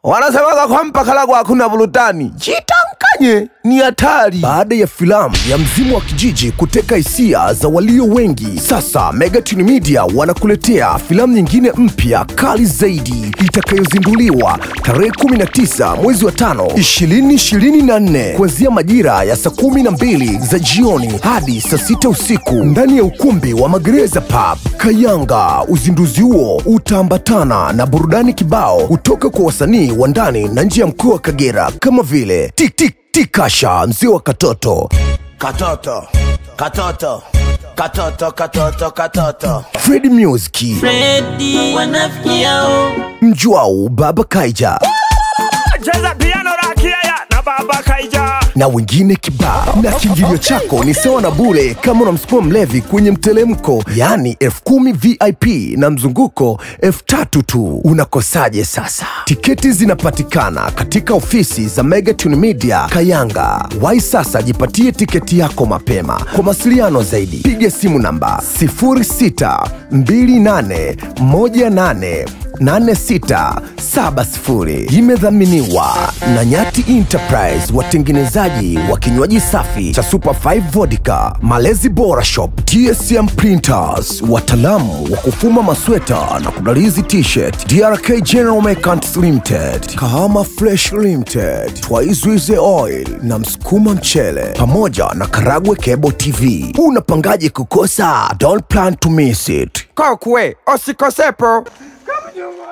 wanasemaga kwa mpakalago hakuna burudani. Jitankanye, ni hatari. Baada ya filamu ya Mzimu wa Kijiji kuteka hisia za walio wengi, sasa Megatune Media wanakuletea filamu nyingine mpya kali zaidi itakayozinduliwa tarehe 19 mwezi wa tano 2024 kuanzia majira ya saa kumi na mbili za jioni hadi saa sita usiku ndani ya ukumbi wa Magereza Pub Kayanga. Uzinduzi huo utaambatana na burudani kibao kutoka kwa wasanii wa ndani na nje ya mkoa wa Kagera kama vile Tik Tik Tikasha, mzee wa katoto Katoto, katoto, katoto, katoto, katoto. Fred Music, Freddy wanafikiao Mjwau Baba Kaija cheza piano rakiaya na baba kaija na wengine kibao. Na kiingilio chako ni sawa na bure kama unamsukuma mlevi kwenye mtelemko, yaani elfu kumi VIP na mzunguko elfu tatu tu. Unakosaje sasa? Tiketi zinapatikana katika ofisi za Megatune Media Kayanga. Wai sasa, jipatie tiketi yako mapema. Kwa mawasiliano zaidi, piga simu namba 062818 8670 imedhaminiwa na Nyati Enterprise, watengenezaji wa kinywaji safi cha Super 5 Vodka, Malezi Bora Shop, TSM Printers, wataalamu wa kufuma masweta na kudalizi t-shirt, DRK General Merchants Limited, Kahama Fresh Limited, Twaizwize Oil na Msukuma Mchele, pamoja na Karagwe Cable TV. Unapangaje kukosa? Don't plan to miss it. Kokwe, osikosepo. Kama nyuma.